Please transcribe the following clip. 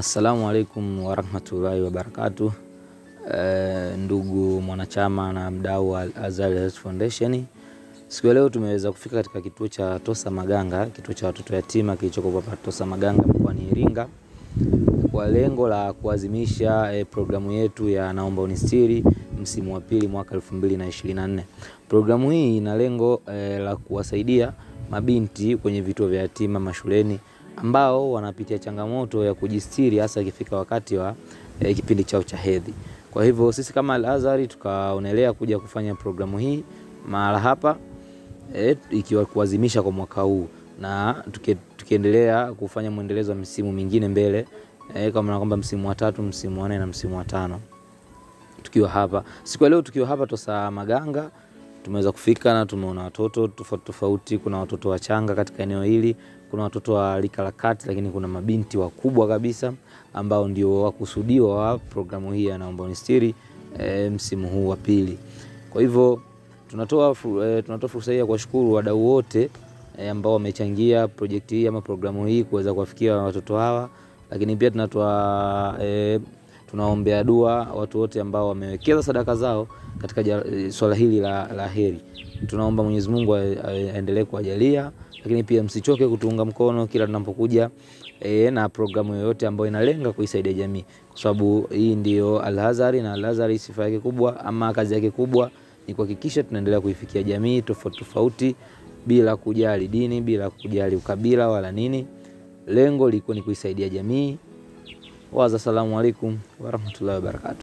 Assalamu alaikum warahmatullahi wabarakatuh. E, ndugu mwanachama na mdau wa Azhar Health Foundation, siku ya leo tumeweza kufika katika kituo cha Tosa Maganga, kituo cha watoto yatima kilichoko hapa Tosa Maganga mkoani Iringa kwa lengo la kuadhimisha e, programu yetu ya Naomba Unistiri msimu wa pili mwaka 2024. Programu hii ina lengo e, la kuwasaidia mabinti kwenye vituo vya yatima mashuleni ambao wanapitia changamoto ya kujistiri hasa ikifika wakati wa e, kipindi chao cha hedhi. Kwa hivyo sisi kama Al Azhar tukaonelea kuja kufanya programu hii mahala hapa e, ikiwa kuadhimisha kwa mwaka huu na tuke, tukiendelea kufanya mwendelezo wa misimu mingine mbele e, kama na kwamba msimu wa tatu, msimu wa nne na msimu wa tano tukiwa hapa siku ya leo, tukiwa hapa Tosa Maganga tumeweza kufika na tumeona watoto tofauti tofauti. Kuna watoto wachanga katika eneo hili, kuna watoto wa rika la kati, lakini kuna mabinti wakubwa kabisa ambao ndio wakusudiwa wa programu hii ya Naomba Unistiri e, msimu huu wa pili. Kwa hivyo tunatoa e, tunatoa fursa hii ya kuwashukuru wadau wote e, ambao wamechangia projekti hii ama programu hii kuweza kuwafikia watoto hawa, lakini pia tunatoa e, tunaombea dua watu wote ambao wamewekeza sadaka zao katika swala hili la, la heri. Tunaomba Mwenyezi Mungu aendelee kuwajalia, lakini pia msichoke kutuunga mkono kila tunapokuja e, na programu yoyote ambayo inalenga kuisaidia jamii, kwa sababu hii ndio Al Azhar na Al Azhar sifa yake kubwa ama kazi yake kubwa ni kuhakikisha tunaendelea kuifikia jamii tofauti tofauti bila kujali dini, bila kujali ukabila wala nini. Lengo liko ni kuisaidia jamii. Waza, assalamu alaikum warahmatullahi wabarakatuh.